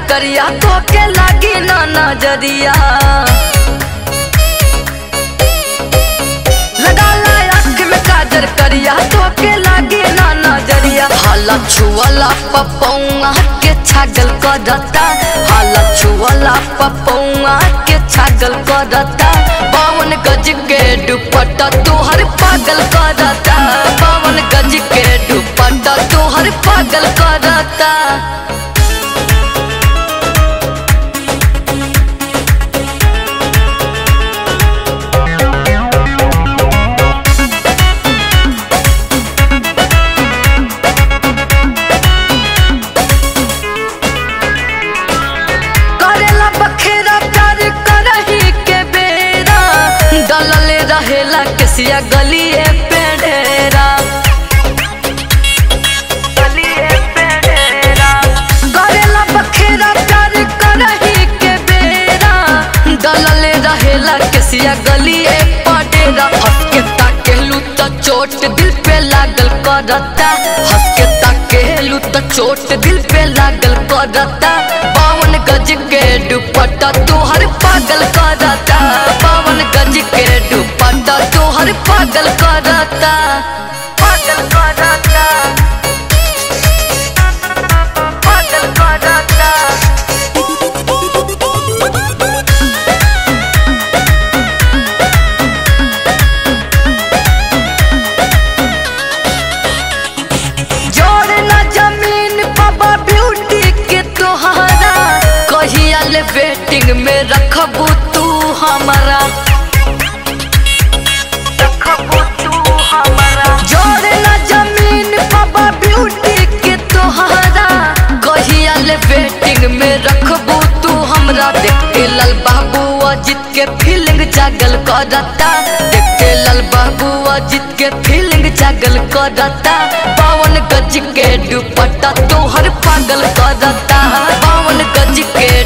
करिया तो के लागी ना नजरिया लगा ला आँख में काजर करिया तो के लागी ना नजरिया हाला छुअला पपौआ के छागल करता हाला छुअला पपौआ के छागल करता बावन गज के दुपट्टा तोहर पागल करता बावन गज के दुपट्टा तोहर पागल करता करेला बखेरा प्यार करही के बेरा दलले रहेला केसिया गलिए पेड़ेरा करेला बखेरा प्यार करही के बेरा दलले रहेला केसिया गलिए पडेरा हंस के ताकेलू त चोट दिल पे लागल करता हंस के ताकेलू त चोट दिल पे लागल करता बावन गज के दुपट्टा तोहर पागल करता बावन गज के दुपट्टा तोहर पागल करता पागल करता पागल करता जोड़ ना जमीन बाबा ब्यूटी के तोहरा कहिया ले वेटिंग में रखबू तू हमारा रखबू तू हमारा जोड़ ना जमीन बाबा ब्यूटी के तोहरा कहिया ले वेटिंग में रखबू तू हमरा देखते लाल बाबू अजित के फीलिंग जागल करता देखते लाल बाबू अजित के फीलिंग जागल करता बावन गज के दुपट्टा तोहर पागल करता बावन गज के